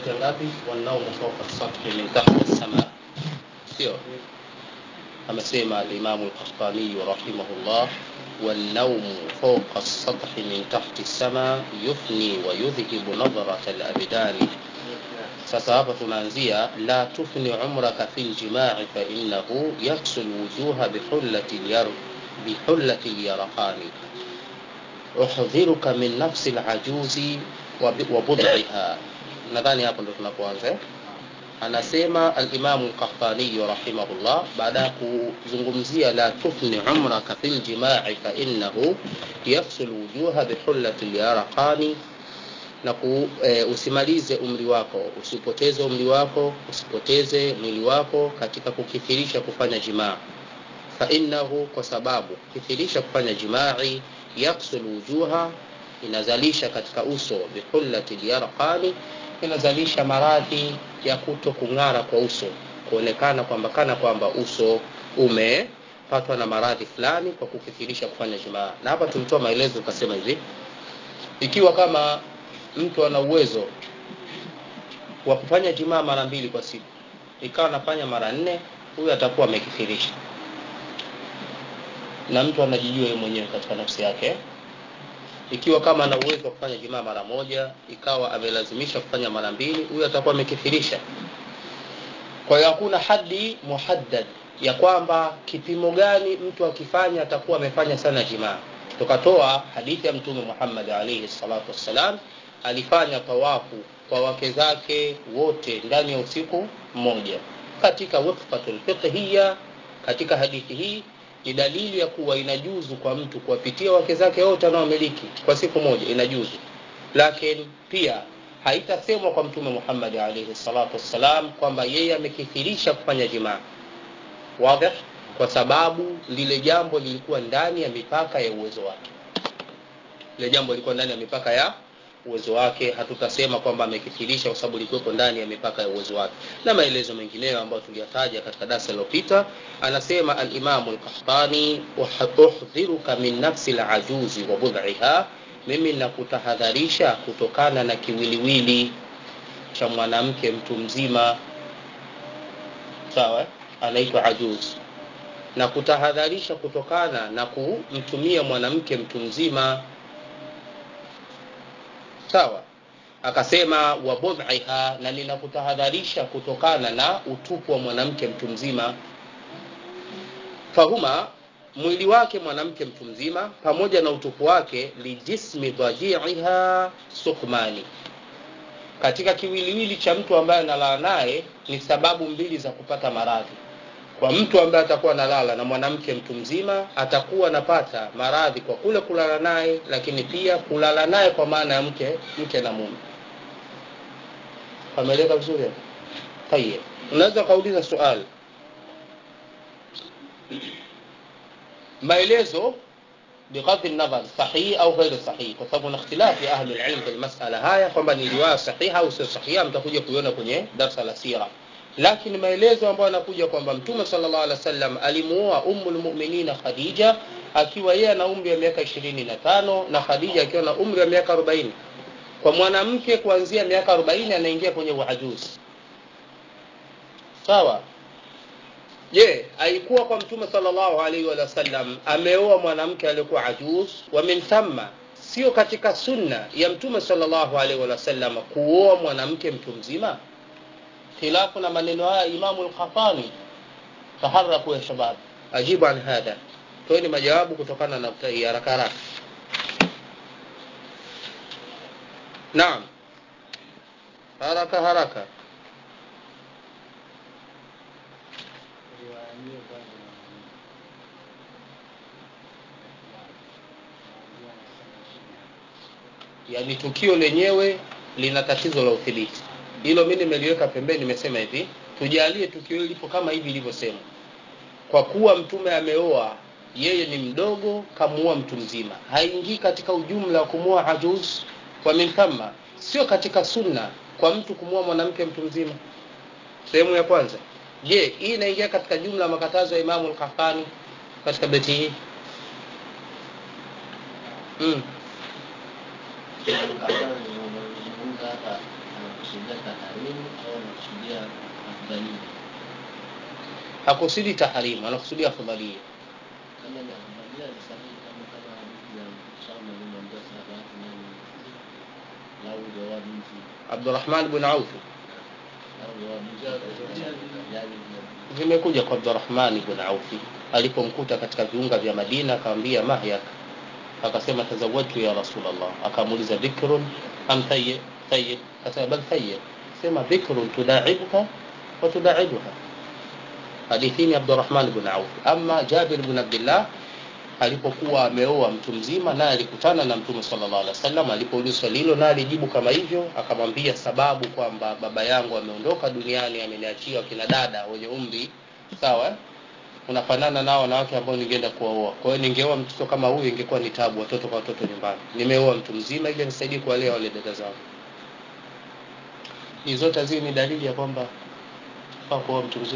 beti ya ngapi wanaumu fawqa sathi min tahti sama sio amesema alimamu lqahtaniyu rahimahullah والنوم فوق السطح من تحت السماء يفني ويذهب نظرة الأبدان sasa hapa tunaanzia la tufni umraka fi ljimai fainahu yaksu lwujuha bihullati lyaraqani uhdhiruka min nafsi lajuzi wa bud'iha nadhani hapo ndo tunapoanza eh? anasema alimamu lkahtaniyu rahimahullah baada ya kuzungumzia la tufni umraka fi ljimai fainahu yaksu lwujuha bihullati lyaraqani na ku, e, usimalize umri wako usipoteze umri wako usipoteze mwili wako katika kukithirisha kufanya jimaa fainahu kwa sababu kukithirisha kufanya jimai yaksul wujuha inazalisha katika uso bihullati lyarqani inazalisha maradhi ya kuto kung'ara kwa uso kuonekana kwamba kana kwamba uso umepatwa na maradhi fulani kwa kukithirisha kufanya jimaa na hapa tulitoa maelezo tukasema hivi ikiwa kama mtu ana uwezo wa kufanya jimaa mara mbili kwa siku ikawa anafanya mara nne huyu atakuwa amekithirisha na mtu anajijua yeye mwenyewe katika nafsi yake ikiwa kama ana uwezo wa kufanya jimaa mara moja ikawa amelazimisha kufanya mara mbili huyu atakuwa amekithirisha kwa hiyo hakuna hadi muhaddad ya kwamba kipimo gani mtu akifanya atakuwa amefanya sana jimaa tukatoa hadithi ya mtume muhammad alaihi salatu wassalam alifanya tawafu kwa wake zake wote ndani ya usiku mmoja katika wifqatul fiqhiya katika hadithi hii ni dalili ya kuwa inajuzu kwa mtu kuwapitia wake zake wote anaomiliki kwa siku moja inajuzu lakini pia haitasemwa kwa mtume muhammadi alaihi salatu wassalam kwamba yeye amekithirisha kufanya jimaa wadih kwa sababu lile jambo lilikuwa ndani ya mipaka ya uwezo wake lile jambo lilikuwa ndani ya mipaka ya uwezo wake hatutasema kwamba amekithirisha kwa sababu likuwepo ndani ya mipaka ya uwezo wake na maelezo mengineyo ambayo tuliyataja katika darasa lililopita anasema alimamu lkahtani uhdhiruka min nafsi lajuzi wa budhiha mimi nakutahadharisha kutokana na kiwiliwili cha mwanamke mtu mzima sawa anaitwa ajuz na kutahadharisha kutokana na kumtumia mwanamke mtu mzima sawa akasema wa budhiha na ninakutahadharisha kutokana na utupu wa mwanamke mtu mzima fahuma mwili wake mwanamke mtu mzima pamoja na utupu wake lijismi dhajiiha sukmani katika kiwiliwili cha mtu ambaye analala naye ni sababu mbili za kupata maradhi kwa mtu ambaye atakuwa analala na mwanamke mtu mzima atakuwa anapata maradhi kwa kule kulala naye lakini pia kulala naye kwa maana ya mke mke na mume pameleka vizuri tayeb unaweza ukauliza swali maelezo بغض النظر صحيح au غير صحيح kwa sababu na ikhtilafi ahli alilm kwenye masala haya kwamba ni riwaya sahiha au sio sahiha mtakuja kuiona kwenye darsa la sira lakini maelezo ambayo yanakuja kwamba mtume sallallahu alaihi wasallam alimuoa ummul mu'minina Khadija akiwa yeye ana umri wa miaka 25 na Khadija akiwa na umri wa miaka 40 kwa mwanamke kuanzia miaka 40 anaingia kwenye uajuzi sawa je haikuwa kwa mtume sallallahu alaihi wa sallam ameoa mwanamke aliyekuwa ajuz wa min thamma sio katika sunna ya mtume sallallahu alaihi wa sallam kuoa mwanamke mtu mzima khilafu na maneno haya imamu al-Khatani taharaku ya shabab ajibu an hadha toeni majawabu kutokana na haraka haraka naam haraka haraka yani tukio lenyewe lina tatizo la udhibiti hilo mimi nimeliweka pembeni nimesema hivi tujalie tukio hili lipo kama hivi ilivyosema kwa kuwa mtume ameoa yeye ni mdogo kamuoa mtu mzima haingii katika ujumla wa kumuoa ajuz kwa min thumma sio katika sunna kwa mtu kumuoa mwanamke mtu mzima sehemu ya kwanza je hii inaingia katika jumla ya makatazo ya imamu al-Qahtani katika beti hii mm. anakusudia taharimu au anakusudia afdhalia hakusudi taharimu anakusudia afdhalia kama ni afdhalia ni sahihi kama kama hadithi ya Usama alimwambia sahaba yake nani lau jawa binti abdurahman bn aufi lau jawa binti yani vimekuja kwa abdurahmani bn aufi alipomkuta katika viunga vya madina akamwambia mahyak akasema tazawajtu ya rasulllah akamuuliza bikrun am thayyib thayyib akasema bal thayyib sema bikrun tudaibuka wa tudaibuha hadithini abdurahman bn aufi ama jabir bn abdillah alipokuwa ameoa mtu mzima naye alikutana na mtume sallallahu alaihi wasallam alipoulizwa swali hilo naye alijibu kama hivyo akamwambia sababu kwamba baba yangu ameondoka duniani ameniachia wakina dada wenye umri sawa eh? unafanana nao wanawake ambao ningeenda kuwaoa kwa hiyo ningeoa mtoto kama huyu ingekuwa ni tabu watoto kwa watoto nyumbani nimeoa mtu mzima ili nisaidie kuwalea wale dada zangu hizi zote hizi ni dalili ya kwamba faa kuoa mtu mzima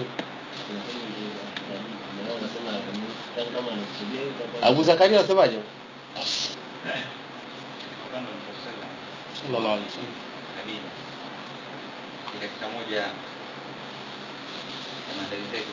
abu zakaria anasemaje sallallahu alaihi wasallam Khadija ni katika moja ya maandalizi yake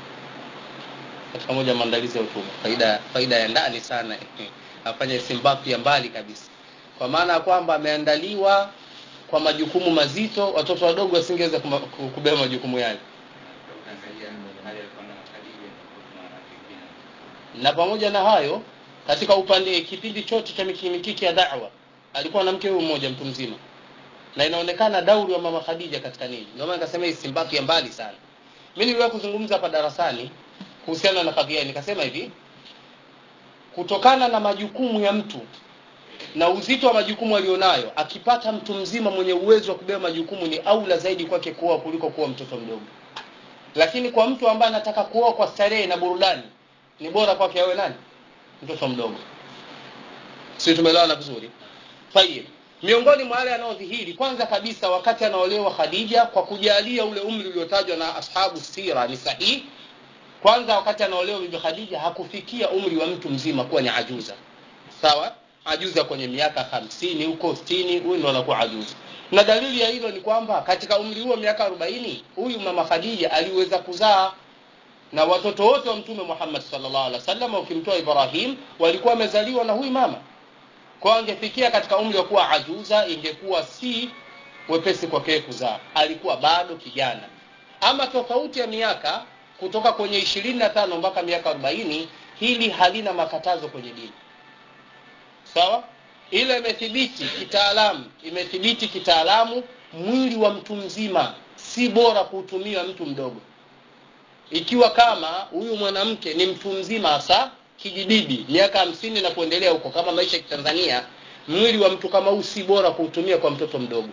katika moja ya maandalizi ya utume faida faida ya ndani sana afanye simbapu ya mbali kabisa kwa maana ya kwamba ameandaliwa kwa majukumu mazito watoto wadogo wasingeweza kuma- ku- kubeba majukumu yale ukiangalia hali alikuwa na Khadija na wanawake wengine na pamoja na hayo katika upande kipindi chote cha mikimikiki ya da'wa alikuwa na mke huyu mmoja mtu mzima na inaonekana dauri wa mama Khadija katika nini ndio maana nikasema hii simbapu ya mbali sana mimi niliwahi kuzungumza hapa darasani kuhusiana na kadhia hii, nikasema hivi kutokana na majukumu ya mtu na uzito wa majukumu alionayo akipata mtu mzima mwenye uwezo wa kubeba majukumu ni aula zaidi kwake kuoa kuliko kuoa mtoto mdogo lakini kwa mtu ambaye anataka kuoa kwa starehe na burudani ni bora kwake awe nani mtoto mdogo si tumeelewana vizuri tayib miongoni mwa wale anaodhihiri kwanza kabisa wakati anaolewa khadija kwa kujalia ule umri uliotajwa na ashabu sira ni sahihi kwanza wakati anaolewa bibi khadija hakufikia umri wa mtu mzima kuwa ni ajuza sawa ajuza kwenye miaka hamsini huko stini huyu ndo anakuwa ajuza na dalili ya hilo ni kwamba katika umri huo miaka arobaini huyu mama khadija aliweza kuzaa na watoto wote wa mtume muhammad sallallahu alaihi wasallam ukimtoa ibrahim walikuwa wamezaliwa na huyu mama kwa angefikia katika umri wa kuwa ajuza ingekuwa si wepesi kwake kuzaa alikuwa bado kijana ama tofauti ya miaka kutoka kwenye ishirini na tano mpaka miaka arobaini hili halina makatazo kwenye dini sawa ile imethibiti kitaalamu imethibiti kitaalamu mwili wa mtu mzima si bora kuutumia mtu mdogo ikiwa kama huyu mwanamke ni mtu mzima hasa kijibibi miaka hamsini na kuendelea huko kama maisha ya kitanzania mwili wa mtu kama huu si bora kuutumia kwa mtoto mdogo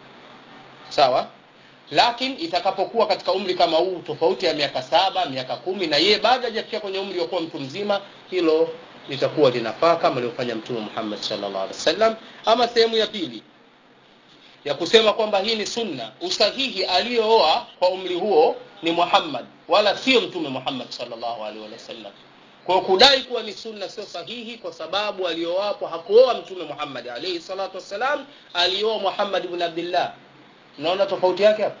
sawa lakini itakapokuwa katika umri kama huu tofauti ya miaka saba miaka kumi na yeye bado hajafikia kwenye umri wa kuwa mtu mzima hilo litakuwa linafaa kama aliofanya mtume muhammad sallallahu alaihi wasallam ama sehemu ya pili ya kusema kwamba hii ni sunna usahihi aliyooa kwa umri huo ni muhammad wala sio mtume muhammad sallallahu alaihi wasallam kwa kudai kuwa ni sunna sio sahihi kwa sababu aliyooapo hakuoa mtume muhammad alaihi salatu wassalam alioa muhammad ibn abdillah unaona tofauti yake hapo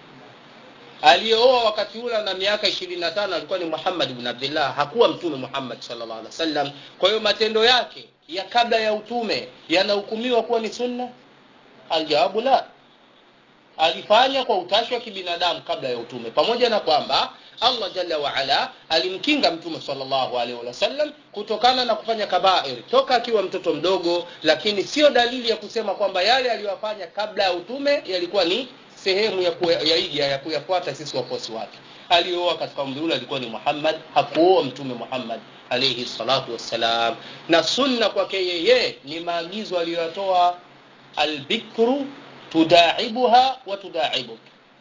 aliyooa wakati ule na miaka ishirini na tano alikuwa ni muhammad ibn abdillah hakuwa mtume muhammad sallallahu alaihi wasallam kwa hiyo matendo yake ya kabla ya utume yanahukumiwa kuwa ni sunna aljawabu la alifanya kwa utashi wa kibinadamu kabla ya utume pamoja na kwamba allah jalla waala alimkinga mtume salllahu alaihi wasallam kutokana na kufanya kabair toka akiwa mtoto mdogo lakini sio dalili ya kusema kwamba yale aliyofanya kabla ya utume yalikuwa ni sehemu ya kuyaiga ya kuyafuata sisi wafuasi wake aliyooa katika umri ule alikuwa ni muhammad hakuoa mtume muhammad alaihi salatu wassalam na sunna kwake yeye ni maagizo aliyoyatoa albikru tudaibuha wa tudaibuk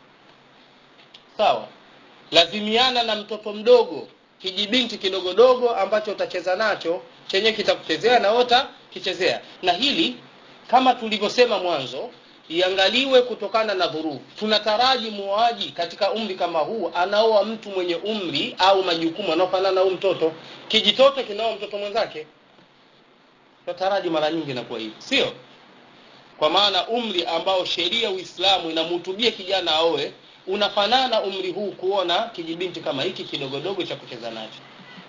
sawa lazimiana na mtoto mdogo kijibinti kidogodogo ambacho utacheza nacho chenye kitakuchezea na ota kichezea na hili kama tulivyosema mwanzo iangaliwe kutokana na dhurufu tunataraji muoaji katika umri kama huu anaoa mtu mwenye umri au majukumu anaofanana na huu mtoto kijitoto kinaoa mtoto mwenzake tunataraji mara nyingi inakuwa hivi sio kwa maana umri ambao sheria uislamu inamhutubia kijana aoe unafanana umri huu kuona kijibinti kama hiki kidogodogo cha kucheza nacho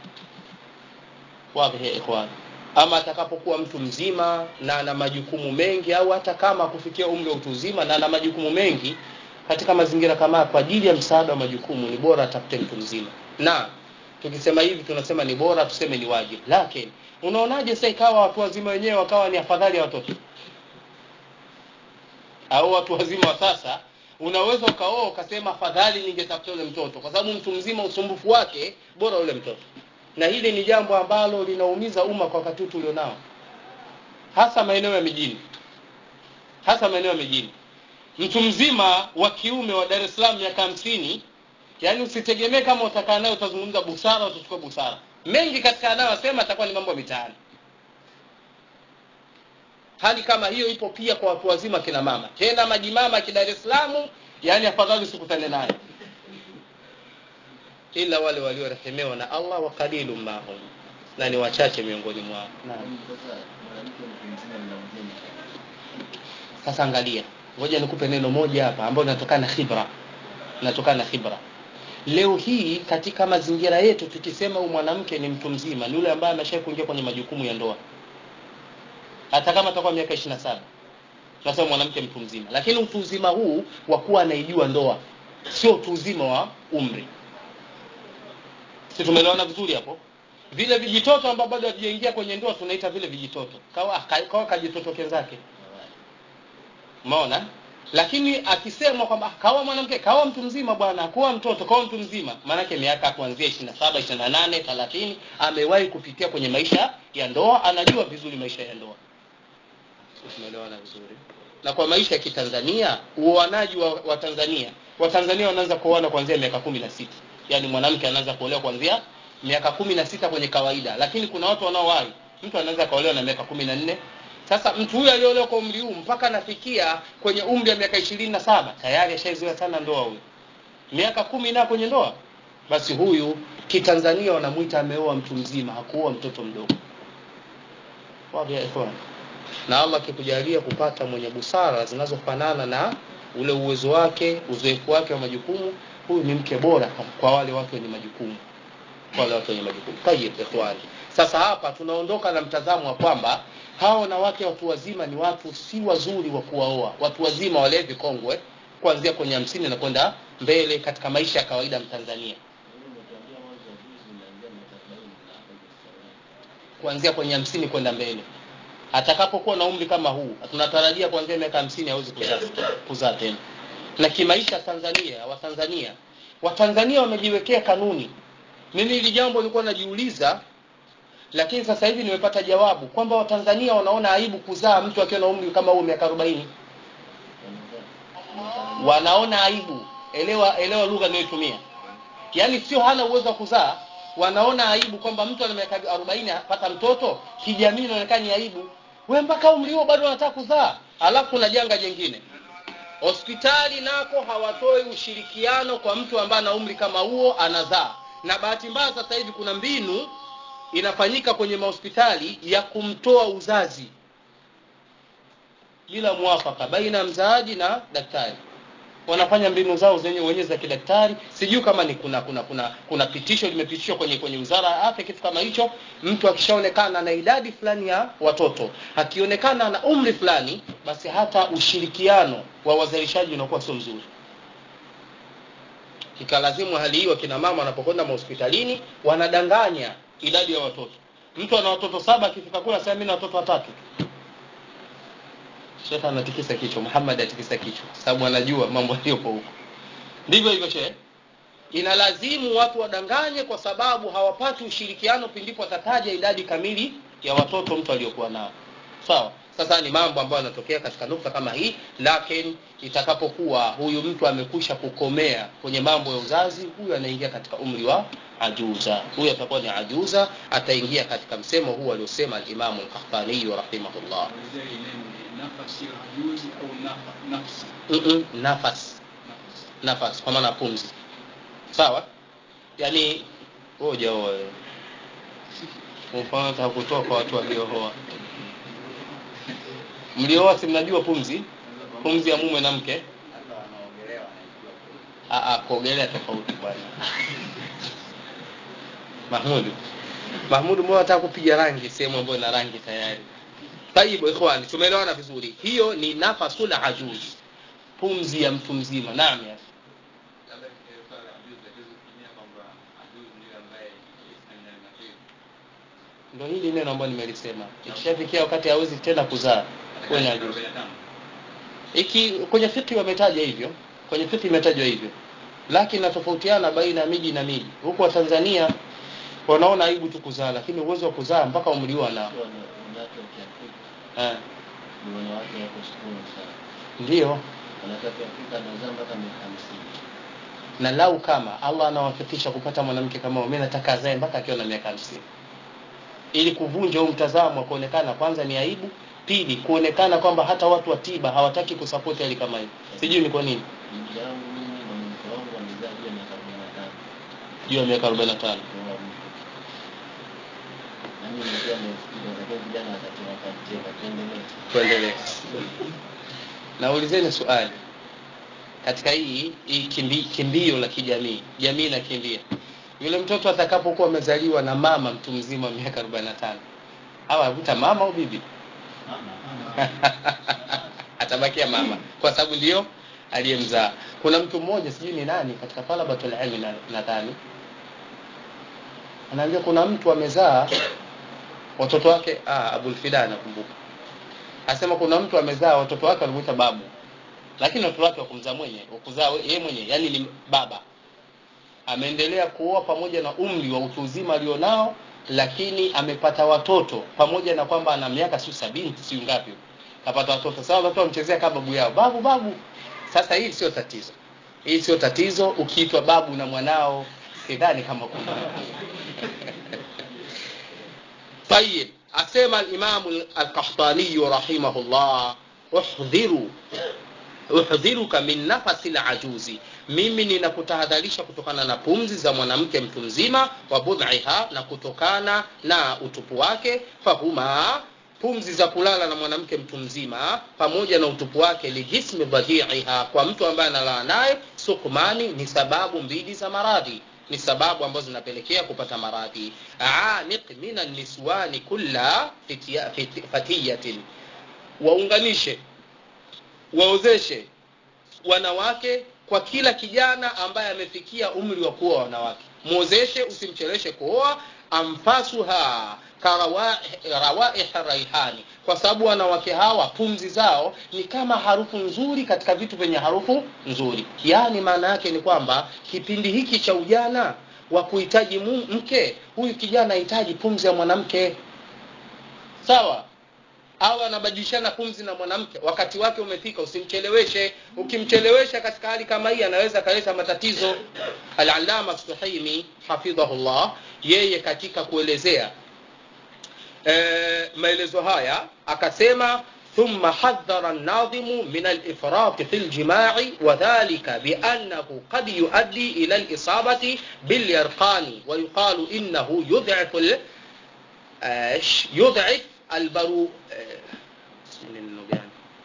wadhi ya ikhwan ama atakapokuwa mtu mzima na ana majukumu mengi au hata kama kufikia umri wa utu uzima na ana majukumu mengi katika mazingira kama haya, kwa ajili ya msaada wa majukumu ni bora atafute mtu mzima na tukisema hivi tunasema ni bora tuseme ni wajibu lakini unaonaje sasa ikawa watu wazima wenyewe wakawa ni afadhali ya watoto au watu wazima wa sasa unaweza ukaoa ukasema afadhali ningetafuta yule mtoto kwa sababu mtu mzima usumbufu wake bora yule mtoto na hili ni jambo ambalo linaumiza umma kwa wakati huu tulionao hasa maeneo ya mijini hasa maeneo ya mijini mtu mzima wa kiume wa dar es salaam miaka hamsini yaani usitegemee kama utakaa naye utazungumza busara utachukua busara mengi katika anayosema atakuwa ni mambo ya mitaani hali kama hiyo ipo pia kwa watu wazima kina mama tena majimama ki dar es salaam yaani afadhali usikutane naye ila wale waliorehemewa na allah wa qalilu mahum na ni wachache miongoni mwao Naam. Sasa mwanamke mtu mzima mnamjeni sasa angalia ngoja nikupe neno moja hapa ambayo inatokana na khibra inatokana na khibra leo hii katika mazingira yetu tukisema huyu mwanamke ni mtu mzima ni yule ambaye amesha kuingia kwenye majukumu ya ndoa hata kama atakuwa miaka ishiri na saba tunasema mwanamke mtu mzima lakini utu uzima huu wa kuwa anaijua ndoa sio utu uzima wa umri si tumeelewana vizuri hapo vile vijitoto ambao bado havijaingia kwenye ndoa tunaita vile vijitoto kawa, ka- kawa kajitoto kenzake umeona lakini akisemwa kwamba "Ah, kawa mwanamke kawa mtu mzima bwana kuwa mtoto kawa mtu mzima maanake miaka kuanzia ishiri na saba ishiri na nane thelathini amewahi kupitia kwenye maisha ya ndoa anajua vizuri maisha ya ndoa tumeelewana vizuri na kwa maisha ya kitanzania uoanaji wa, wa tanzania watanzania wanaanza kuoana kuanzia miaka kumi na sita yaani mwanamke anaanza kuolewa kuanzia miaka kumi na sita kwenye kawaida lakini kuna watu wanaowahi mtu anaweza akaolewa na miaka kumi na nne sasa mtu huyu aliolewa kwa umri huu mpaka anafikia kwenye umri wa miaka ishirini na saba tayari ashaizoea sana ndoa huyu miaka kumi na kwenye ndoa basi huyu kitanzania wanamwita ameoa mtu mzima hakuoa mtoto mdogo Wazi ya ikhwan na allah akikujalia kupata mwenye busara zinazofanana na ule uwezo wake uzoefu wake wa majukumu huyu ni mke bora kwa wale watu wenye majukumu kwa wale watu wenye majukumu tayib ikhwani sasa hapa tunaondoka na mtazamo wa kwamba hawa wanawake watu wazima ni watu si wazuri wa kuwaoa watu wazima wale vikongwe kuanzia kwenye hamsini na kwenda mbele katika maisha ya kawaida ya mtanzania umetuambia mwanzo wa juzi unaambia miaka arobaini na hapa hivi kuanzia kwenye hamsini kwenda mbele atakapokuwa na umri kama huu tunatarajia kuanzia miaka hamsini hawezi kuzaa kuzaa tena na kimaisha tanzania watanzania watanzania wamejiwekea kanuni mimi hili jambo nilikuwa najiuliza lakini sasa hivi nimepata jawabu kwamba watanzania wanaona aibu kuzaa mtu akiwa na umri kama huu miaka arobaini wanaona aibu elewa elewa lugha inayotumia yaani sio hana uwezo wa kuzaa wanaona aibu kwamba mtu ana miaka arobaini apata mtoto kijamii inaonekana ni aibu we mpaka umri huo bado unataka kuzaa alafu kuna janga jengine hospitali nako hawatoi ushirikiano kwa mtu ambaye ana umri kama huo anazaa na bahati mbaya sasa hivi kuna mbinu inafanyika kwenye mahospitali ya kumtoa uzazi bila mwafaka baina ya mzaaji na daktari wanafanya mbinu zao zenye wenyewe za kidaktari sijui kama ni kuna kuna kuna kuna pitisho limepitishwa kwenye kwenye wizara ya afya kitu kama hicho mtu akishaonekana na idadi fulani ya watoto akionekana na umri fulani basi hata ushirikiano wa wazalishaji unakuwa sio mzuri ikalazimu hali hiyo kina mama wanapokwenda mahospitalini wanadanganya idadi ya watoto mtu ana watoto saba akifika kule asema mimi na watoto watatu shekhe anatikisa kichwa muhammad atikisa kichwa sababu anajua mambo yaliyopo huko ndivyo hivyo shehe inalazimu watu wadanganye kwa sababu hawapati ushirikiano pindipo atataja idadi kamili ya watoto mtu aliyokuwa nao sawa sasa ni mambo ambayo yanatokea katika nukta kama hii lakini itakapokuwa huyu mtu amekwisha kukomea kwenye mambo ya uzazi huyu anaingia katika umri wa ajuza huyu atakuwa ni ajuza ataingia katika msemo huu aliosema alimamu lkahtaniyu rahimahullah Kuanzia ile neno ni nafasi ya ajuzi au nafa- nafsi Mm-mm, nafasi nafsi nafasi kwa maana pumzi sawa yaani wewe hujaoa wewe mfano nataka kutoa kwa watu waliohoa mlioa si mnajua pumzi pumzi ya mume na mke hata wanaogelea wanaijua kweli. Ah, ah, kuogelea tofauti bwana mahmudu mahmudu mbona nataka kupiga rangi sehemu ambayo ina rangi tayari taibu ikhwani tumeelewana vizuri hiyo ni nafasul ajuz pumzi ya mtu mzima naam ya labda katika swala la ajuzi ajuzi kutumia kwamba ajuzi ndio ambaye isna min al-mahid ndo hili neno ambayo nimelisema ikishafikia wakati hawezi tena kuzaa huwe ni ajuz 45 iki kwenye fiki wametaja hivyo kwenye fiki imetajwa hivyo lakini natofautiana baina ya miji na miji huku watanzania wanaona aibu tu kuzaa lakini uwezo wa kuzaa mpaka umri huo anao Sio wana- wanawake wa Kiafrika eh, ni wanawake wako strong sana. ndio Wanawake wa Kiafrika wanazaa mpaka miaka hamsini. na lau kama allah anawafikisha kupata mwanamke kama huyo, mi nataka azae mpaka akiwa na miaka hamsini ili kuvunja huu mtazamo wa kuonekana kwanza ni aibu pili kuonekana kwamba hata watu wa tiba hawataki kusapoti hali kama hiyo sijui ni kwa nini Bibi yangu mimi na mke wangu wamezaa juu ya miaka arobaini na tano. juu ya miaka 45 Ndoa mtu. Nami nilikuwa nimefikiria lakini vijana wakati wakacheka tuendelee. tuendelee naulizeni swali katika hii hii kimbi, kimbio la kijamii jamii inakimbia yule mtoto atakapokuwa amezaliwa na mama mtu mzima wa miaka 45 au avuta mama au bibi atabakia mama kwa sababu ndio aliyemzaa kuna mtu mmoja sijui ni nani katika talabatul ilmi na- nadhani anaambia kuna mtu amezaa watoto wake ah, abulfida nakumbuka asema kuna mtu amezaa watoto wake walimuita babu lakini watoto wake wakumzaa mwenye wakuzaa we- yeye mwenye yani ni baba ameendelea kuoa pamoja na umri wa utu uzima alionao lakini amepata watoto pamoja na kwamba ana miaka siu sabini siu ngapi kapata watoto sasa watoto wamchezea kama babu yao babu babu sasa hii sio tatizo hii sio tatizo ukiitwa babu na mwanao sidhani kama kuna طيب أسمى الإمام القحطاني رحمه الله احذروا uhdhiruka min nafasi lajuzi mimi ninakutahadharisha kutokana na pumzi za mwanamke mtu mzima wa budhiha na kutokana na utupu wake fahuma pumzi za kulala na mwanamke mtu mzima pamoja na utupu wake lijismi dhadhiiha kwa mtu ambaye analala naye sukmani ni sababu mbili za maradhi ni sababu ambazo zinapelekea kupata maradhi aniq min niswani kulla fitiya- fiti- fatiyatin waunganishe waozeshe wanawake kwa kila kijana ambaye amefikia umri wa kuoa wanawake mwozeshe usimcheleshe kuoa amfasuha karawaih raihani kwa sababu wanawake hawa pumzi zao ni kama harufu nzuri katika vitu vyenye harufu nzuri yaani maana yake ni kwamba kipindi hiki cha ujana wa kuhitaji mu- mke huyu kijana ahitaji pumzi ya mwanamke sawa au anabadilishana pumzi na mwanamke wakati wake umefika usimcheleweshe ukimchelewesha katika hali kama hii anaweza akaleta matatizo alalama suhaimi hafidhahullah yeye katika kuelezea e, maelezo haya akasema ثم حذر الناظم من الإفراط في الجماع وذلك بأنه قد يؤدي إلى الإصابة باليرقان ويقال إنه يضعف ال- آش- يضعف البرو آه، اسم النوم يعني.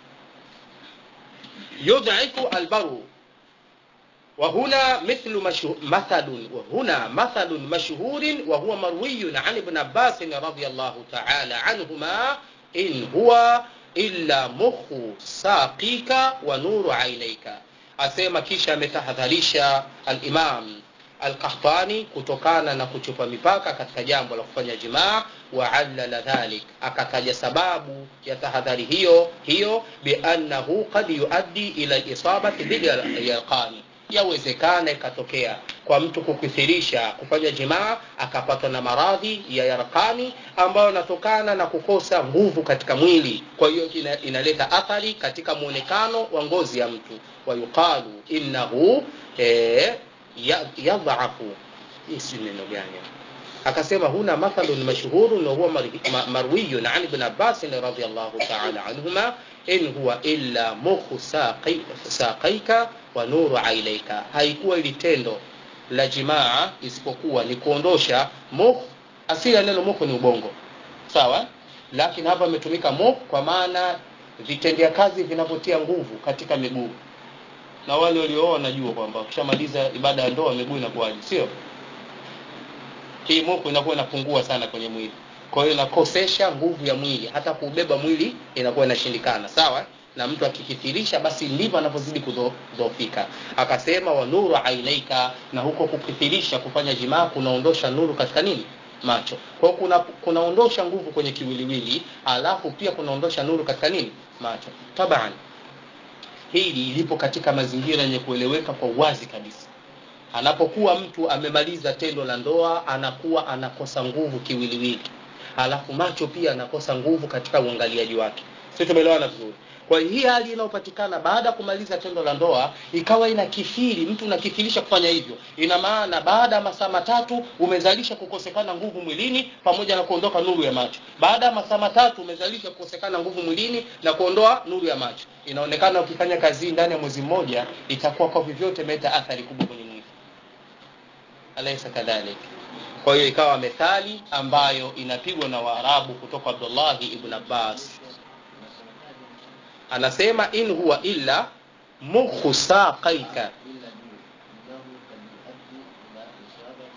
يضعف البرو وهنا مثل مشهور مثل وهنا مثل مشهور وهو مروي عن ابن عباس رضي الله تعالى عنهما إن هو إلا مخ ساقيك ونور عينيك asema kisha ametahadharisha alimam alqahtani kutokana na kuchupa mipaka katika jambo la kufanya jimaa waallala dhalik akataja sababu ya tahadhari hiyo hiyo biannahu qad yuaddi ila lisabati bilyarqani yawezekana ikatokea kwa mtu kukithirisha kufanya jimaa akapatwa na maradhi ya yarkani ambayo yanatokana na kukosa nguvu katika mwili kwa hiyo ina, inaleta athari katika mwonekano wa ngozi ya mtu wayuqalu innahu eh, ya- yadhafu hii si neno gani akasema huna mathalun mashhurun wa huwa mar- ma- marwiyun an ibn abbas radiyallahu ta'ala anhuma in huwa illa mukhu saqi- saqaika wa nuru ailaika haikuwa ili tendo la jimaa isipokuwa ni kuondosha mukh asili ya neno mukh ni ubongo sawa lakini hapa imetumika mukh kwa maana vitendea kazi vinavyotia nguvu katika miguu na wale waliooa wanajua kwamba ukishamaliza ibada ya ndoa miguu inakuwaje sio hii moku inakuwa inapungua sana kwenye mwili kwa hiyo inakosesha nguvu ya mwili hata kuubeba mwili inakuwa inashindikana sawa na mtu akikithirisha basi ndivyo anavyozidi kudhoofika akasema wa nuru ainaika na huko kukithirisha kufanya jimaa kunaondosha nuru katika nini macho kwa hiyo kuna kunaondosha nguvu kwenye kiwiliwili alafu pia kunaondosha nuru katika nini macho taban hili lipo katika mazingira yenye kueleweka kwa uwazi kabisa anapokuwa mtu amemaliza tendo la ndoa anakuwa anakosa nguvu kiwiliwili alafu macho pia anakosa nguvu katika uangaliaji wake si tumeelewana vizuri kwa hiyo hii hali inayopatikana baada ya kumaliza tendo la ndoa ikawa inakithiri mtu unakithirisha kufanya hivyo ina maana baada ya masaa matatu umezalisha kukosekana nguvu mwilini pamoja na kuondoka nuru ya macho baada ya masaa matatu umezalisha kukosekana nguvu mwilini na kuondoa nuru ya macho inaonekana ukifanya kazi ndani ya mwezi mmoja itakuwa kwa vyovyote imeleta athari kubwa kwenye mwili alaysa kadhalik kwa hiyo ikawa methali ambayo inapigwa na waarabu kutoka abdullahi ibn abbas anasema in huwa illa mukhu saqaika إلا جود إنه قد يؤدي إلى إصابة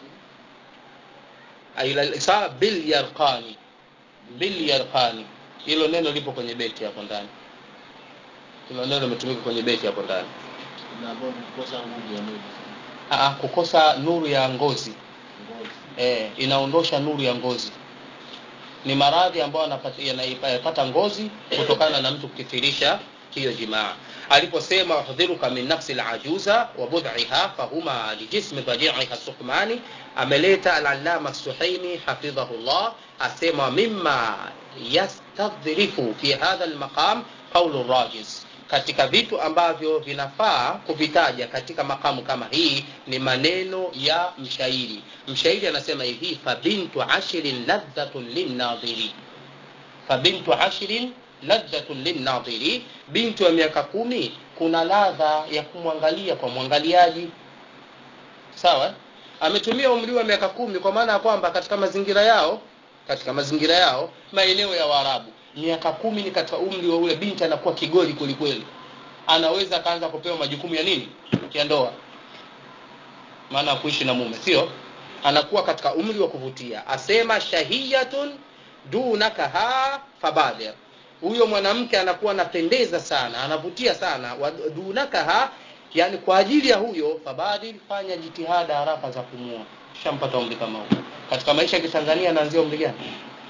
ila isaa bil yarqani bil yarqani hilo neno lipo kwenye beti hapo ndani hilo neno limetumika kwenye beti hapo ndani na ambao ni kukosa nguvu ya mwili Aa, kukosa nuru ya ngozi ngozi e, inaondosha nuru ya ngozi ni maradhi ambayo yanapata- yanayapata ngozi kutokana na mtu kukithirisha hiyo jimaa aliposema wahdhiruka min nafsi lajuza wa budhiha fahuma lijismi dhajiiha sukmani ameleta alalama suhaimi hafidhahu llah asema mima yastadhrifu fi hadha lmaqam qaulu rajiz katika vitu ambavyo vinafaa kuvitaja katika makamu kama hii ni maneno ya mshairi mshairi anasema hivi fabintu ashirin ladhatun linnadhiri fabintu ashirin ladhatun linnadhiri bintu ya miaka kumi kuna ladha ya kumwangalia kwa mwangaliaji sawa ametumia umri wa miaka kumi kwa maana ya kwamba katika mazingira yao katika mazingira yao maeneo ya waarabu miaka kumi ni katika umri wa ule binti anakuwa kigoli kwelikweli anaweza akaanza kupewa majukumu ya nini ya ndoa maana ya kuishi na mume sio anakuwa katika umri wa kuvutia asema shahiyatun dunakaha fabadir huyo mwanamke anakuwa anapendeza sana anavutia sana wa dunakaha yani kwa ajili ya huyo fabadir fanya jitihada haraka za kumua shampata umri kama huo katika maisha ya kitanzania anaanzia umri gani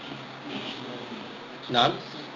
naam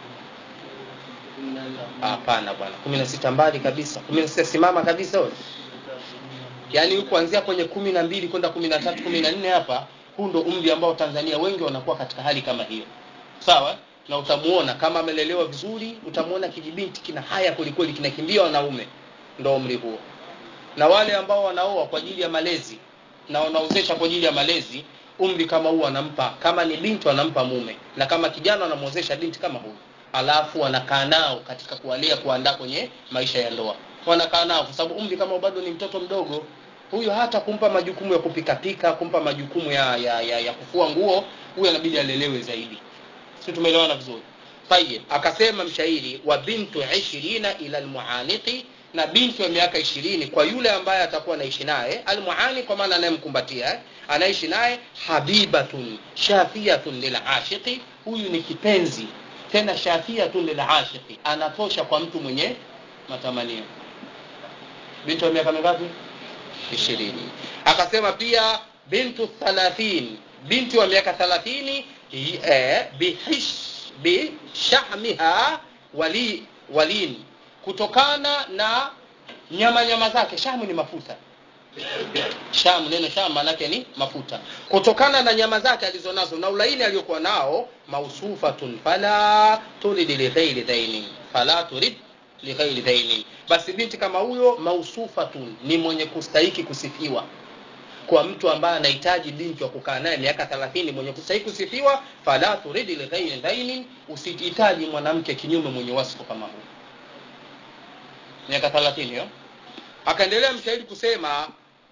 hapana bwana kumi na sita mbali kabisa kumi na sita simama kabisa wewe yaani kuanzia kwenye kumi na mbili kwenda kumi na tatu kumi na nne hapa huu ndo umri ambao tanzania wengi wanakuwa katika hali kama hiyo sawa na utamuona kama amelelewa vizuri utamuona kijibinti kina haya kwelikweli kinakimbia wanaume ndo umri huo na wale ambao wanaoa kwa ajili ya malezi na wanaozesha kwa ajili ya malezi umri kama huu anampa kama ni binti wanampa mume na kama kijana wanamwozesha binti kama huyu alafu wanakaa nao katika kuwalea kuandaa kwenye maisha ya ndoa wanakaa nao kwa sababu umri kama bado ni mtoto mdogo huyo hata kumpa majukumu ya kupikapika kumpa majukumu ya, ya, ya, ya kufua nguo huyo anabidi alelewe zaidi si tumeelewana vizuri tayib akasema mshairi wa bintu ishirina ila almuaniqi na binti wa miaka ishirini kwa yule ambaye atakuwa anaishi naye almuani kwa maana anayemkumbatia eh, anaishi naye habibatun shafiyatun lilashiqi huyu ni kipenzi tena shafiyatun lilashiqi anatosha kwa mtu mwenye matamanio binti wa miaka mingapi ishirini akasema pia bintu thalathin binti wa miaka thalathini eh, bihish bishahmiha wali walin kutokana na nyama nyama zake shamu ni mafuta shamu neno shamu maanake ni mafuta kutokana na nyama zake alizonazo na ulaini aliyokuwa nao mausufatun fala turid lighairi dhainin fala turid lighairi dhainin basi binti kama huyo mausufatun ni mwenye kustahiki kusifiwa kwa mtu ambaye anahitaji binti wa kukaa naye miaka thelathini mwenye kustahiki kusifiwa fala turidi lighairi dhainin usihitaji mwanamke kinyume mwenye wasifu kama huu miaka thelathini hiyo akaendelea mshairi kusema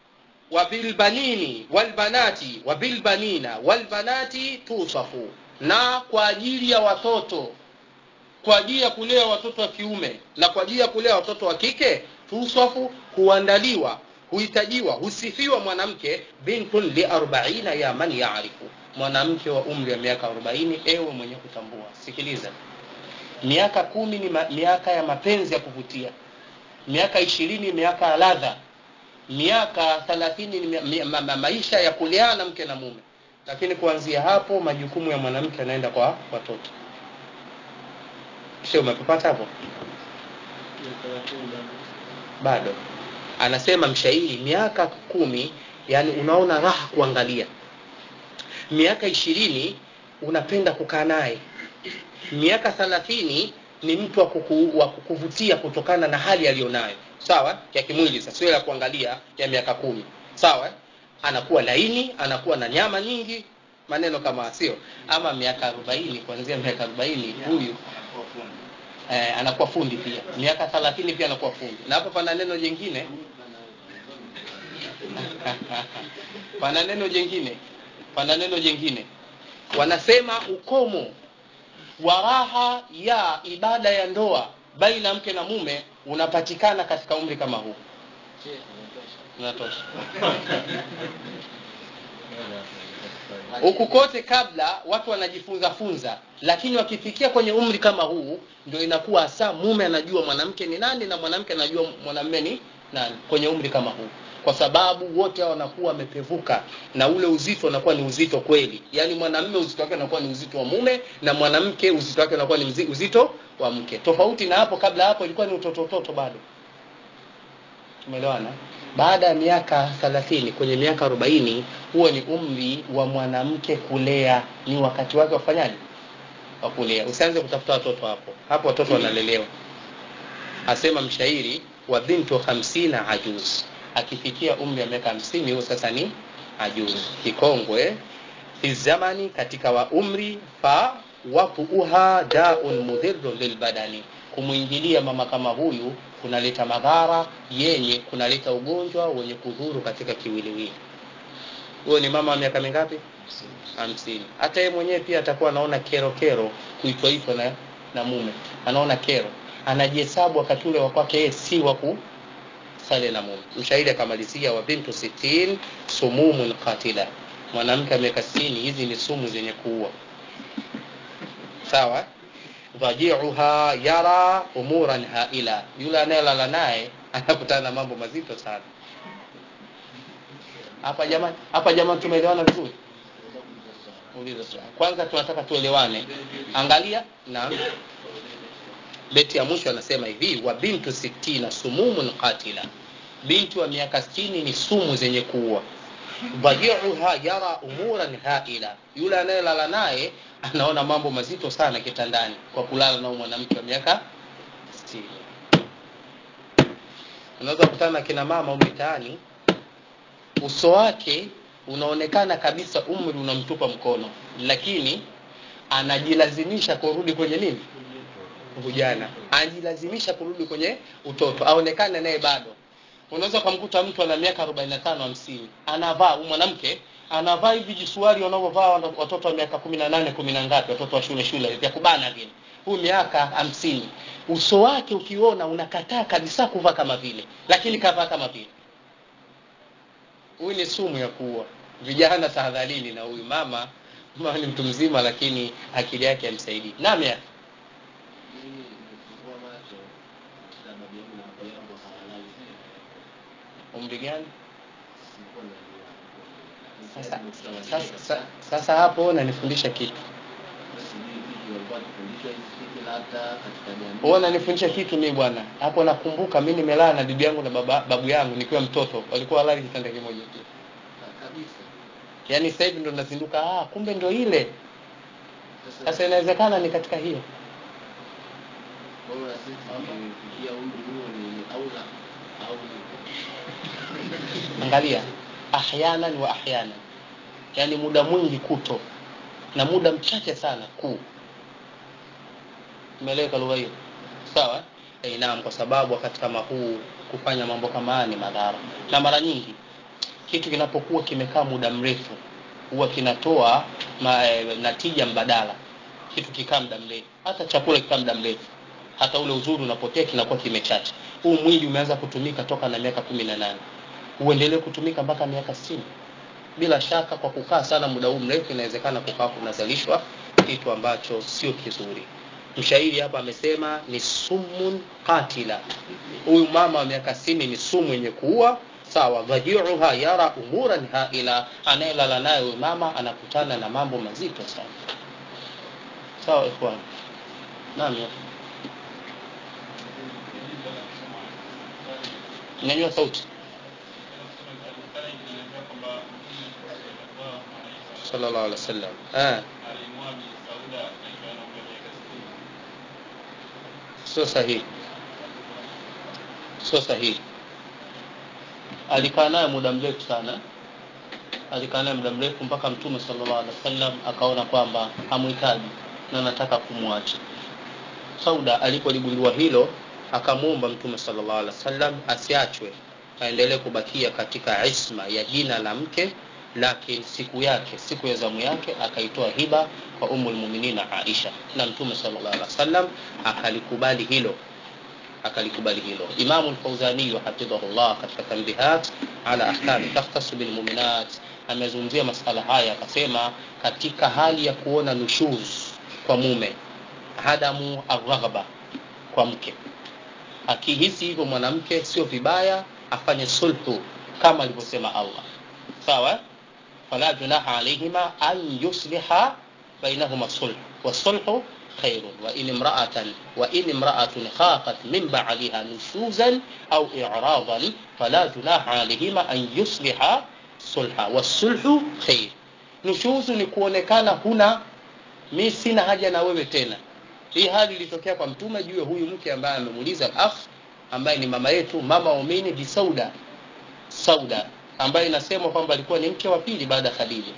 wabilbanini walbanati wabilbanina walbanati tusafu na kwa ajili ya watoto kwa ajili ya kulea watoto wa kiume na kwa ajili ya kulea watoto wa kike tuswafu huandaliwa huhitajiwa husifiwa mwanamke bintun liarbaina ya man yaarifu mwanamke wa umri wa miaka 40 ewe mwenye kutambua sikiliza miaka kumi ni ma, miaka ya mapenzi ya kuvutia miaka ishirini miaka ya ladha miaka thelathini ni mi- mi- ma, ma, maisha ya kuleana mke na mume lakini kuanzia hapo majukumu ya mwanamke yanaenda kwa watoto sio umepapata hapo bado anasema mshairi miaka kumi yani unaona raha kuangalia miaka ishirini unapenda kukaa naye miaka thalathini ni mtu wa, kuku, wa kukuvutia kutokana na hali aliyonayo sawa ya kimwili sasa sio ya kuangalia ya miaka kumi sawa eh? anakuwa laini anakuwa na nyama nyingi maneno kama sio ama miaka arobaini kuanzia miaka arobaini huyu anakuwa fundi eh, anakuwa fundi pia miaka thalathini pia anakuwa fundi na hapo pana neno jingine pana neno jingine pana neno jingine wanasema ukomo wa raha ya ibada ya ndoa baina ya mke na mume unapatikana katika umri kama huu unatosha huku kote kabla watu wanajifunza funza lakini wakifikia kwenye umri kama huu ndio inakuwa hasa mume anajua mwanamke ni nani na mwanamke anajua mwanamume ni nani kwenye umri kama huu kwa sababu wote hao wanakuwa wamepevuka na ule uzito unakuwa ni uzito kweli yaani mwanamume uzito wake unakuwa ni uzito wa mume na mwanamke uzito wake unakuwa ni mzi- uzito wa mke tofauti na hapo kabla hapo ilikuwa ni utotototo bado tumeelewana baada ya miaka thelathini kwenye miaka arobaini huo ni umri wa mwanamke kulea ni wakati wake wafanyaji wa kulea usianze kutafuta watoto hapo hapo watoto wanalelewa asema mshairi wa bintu hamsina ajuz akifikia umri wa miaka hamsini huo sasa ni ajuz kikongwe fi zamani katika wa umri fa wapuuha daun mudhirun lilbadani kumwingilia mama kama huyu kunaleta madhara yenye kunaleta ugonjwa wenye kudhuru katika kiwiliwili huyo ni mama wa miaka mingapi hamsini hata yeye mwenyewe pia atakuwa anaona kero kero kuitwaitwa na, na mume anaona kero anajihesabu wakati ule wa kwake yeye si wa kusale na mume mshairi akamalizia wa bintu sitin sumumun qatila mwanamke wa miaka sitini hizi ni sumu zenye kuua sawa dhajiuha yara umuran haila yule anayelala naye anakutana na mambo mazito sana hapa jamani hapa jamani tumeelewana vizuri uliza swali kwanza tunataka tuelewane angalia na beti ya mwisho anasema hivi wa bintu sittina sumumun qatila binti wa miaka sitini ni sumu zenye kuua dhajiuha yara umuran haila yule anayelala naye anaona mambo mazito sana kitandani kwa kulala na huyu mwanamke wa miaka sitini unaweza kukutana na kina mama huko mitaani uso wake unaonekana kabisa umri unamtupa mkono lakini anajilazimisha kurudi kwenye nini ujana anajilazimisha kurudi kwenye utoto aonekane naye bado unaweza ukamkuta mtu ana miaka 45 50 anavaa huyu mwanamke anavaa hivi jisuari wanavyovaa wana- watoto wa miaka 18 kumi na ngapi watoto wa shule shule vya kubana vile huyu miaka hamsini uso wake ukiona unakataa kabisa kuvaa kama vile lakini kavaa kama vile huyu ni sumu ya kuua vijana tahadharini na huyu mama mama ni mtu mzima lakini akili yake hamsaidii nami ya Mimi nimefungua macho na babu yangu na babu yangu hawalali tena. umri gani Sikuwa najua. sasa, Nimekuta wazee sasa, kabisa. sa- sasa hapo unanifundisha kitu Sijui vipi walikuwa wakifundishwa hizi vitu labda katika jamii. wewe unanifundisha kitu mimi bwana hapo nakumbuka mimi nimelala na bibi yangu na baba, babu yangu nikiwa mtoto walikuwa walali kitanda kimoja tu Ka- kabisa. yaani sasa hivi ndo nazinduka ah kumbe ndo ile Sasa sasa inawezekana ni katika hiyo bora sisi tukifikia umri huo ni aula au angalia ahyanan wa ahyanan yaani muda mwingi kuto na muda mchache sana kuu umeeleweka lugha hiyo sawa eh, naam kwa sababu wakati kama huu kufanya mambo kama haya ni madhara na mara nyingi kitu kinapokuwa kimekaa muda mrefu huwa kinatoa ma, e, natija mbadala kitu kikaa muda mrefu hata chakula kikaa muda mrefu hata ule uzuri unapotea kinakuwa kimechacha huu mwili umeanza kutumika toka na miaka kumi na nane uendelee kutumika mpaka miaka sitini bila shaka kwa kukaa sana muda huu mrefu inawezekana kukaa kunazalishwa kitu ambacho sio kizuri mshairi hapa amesema ni sumun qatila huyu mama wa miaka sitini ni sumu yenye kuua sawa dhajiuha yara umuran haila anayelala naye huyu mama anakutana na mambo mazito sana sawa ikhwan naam ya nyanyua sauti sallallahu alaihi wasallam eh sio sahihi sio sahihi alikaa naye muda mrefu sana alikaa naye muda mrefu mpaka mtume sallallahu alaihi wasallam akaona kwamba hamhitaji na anataka kumwacha sauda alipoligundua hilo akamwomba mtume sallallahu alaihi wasallam asiachwe aendelee kubakia katika isma ya jina la mke lakini siku yake siku ya zamu yake akaitoa hiba kwa umul muminina Aisha na mtume sallallahu alaihi wasallam akalikubali hilo akalikubali hilo Imamu al-Fauzani hafidhahullah katika tanbihat ala ahkam takhtasu bil mu'minat amezungumzia masala haya akasema katika hali ya kuona nushuz kwa mume hadamu arghaba kwa mke akihisi hivyo mwanamke sio vibaya afanye sulhu kama alivyosema Allah sawa fala junaha alayhima an yusliha bainahuma sulh wasulhu خير وإن امرأة وإن امرأة خافت من بعلها نشوزا أو إعراضا فلا جناح عليهما أن يصلحا صلحا والصلح خير نشوز ni kuonekana huna mi sina haja na wewe tena hii hali ilitokea kwa mtume juu ya huyu mke ambaye amemuuliza al-akh ambaye ni mama yetu mama waumini bi Sauda Sauda ambaye inasemwa kwamba alikuwa ni mke wa pili baada ya Khadija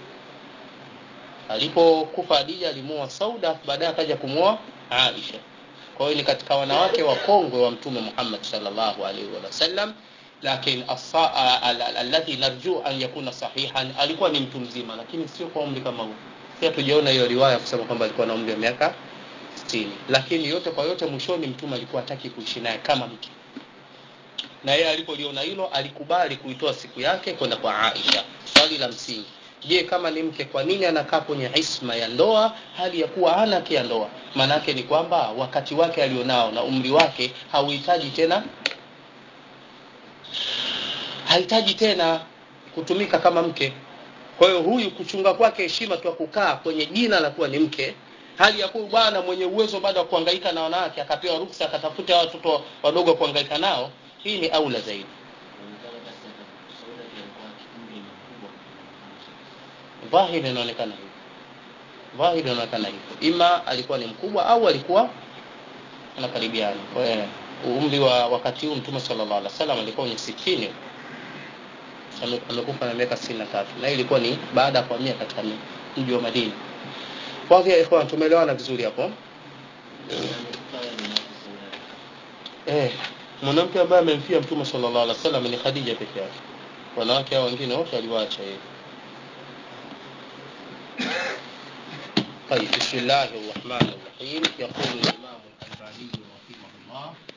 alipokufa Khadija alimuoa Sauda baadaye akaja kumuoa Aisha kwa hiyo ni katika wanawake wakongwe wa mtume Muhammad sallallahu alaihi wasallam lakini alladhi narju an yakuna sahihan alikuwa ni mtu mzima lakini sio kwa umri kama huu pia tujaona hiyo riwaya kusema kwamba alikuwa na umri wa miaka 60 lakini yote kwa yote mwishoni mtume alikuwa hataki kuishi naye kama mke na yeye alipoliona hilo alikubali kuitoa siku yake kwenda kwa Aisha swali la msingi je kama ni mke kwa nini anakaa kwenye isma ya ndoa hali ya kuwa hana haki ya ndoa maanake ni kwamba wakati wake alionao na umri wake hauhitaji tena hahitaji tena kutumika kama mke kwa hiyo huyu kuchunga kwake heshima tu kukaa kwenye jina la kuwa ni mke hali ya kuwa bwana mwenye uwezo baada ya kuhangaika na wanawake akapewa ruksa akatafuta watoto wadogo kuhangaika nao hii ni aula zaidi dhahiri inaonekana hivyo dhahiri inaonekana hivyo ima alikuwa ni mkubwa au alikuwa anakaribiana kwa hiyo umri wa wakati huu mtume sallallahu alaihi wasallam alikuwa kwenye sitini amekufa na miaka sitini na tatu na hii ilikuwa ni baada ya kuhamia katika mji wa Madina wadhi ya ikhwan tumeelewana vizuri hapo eh mwanamke ambaye amemfia mtume sallallahu alaihi wasallam ni Khadija peke yake wanawake hao wengine wote aliwaacha yeye طيب بسم الله الرحمن الرحيم يقول الإمام الألباني رحمه الله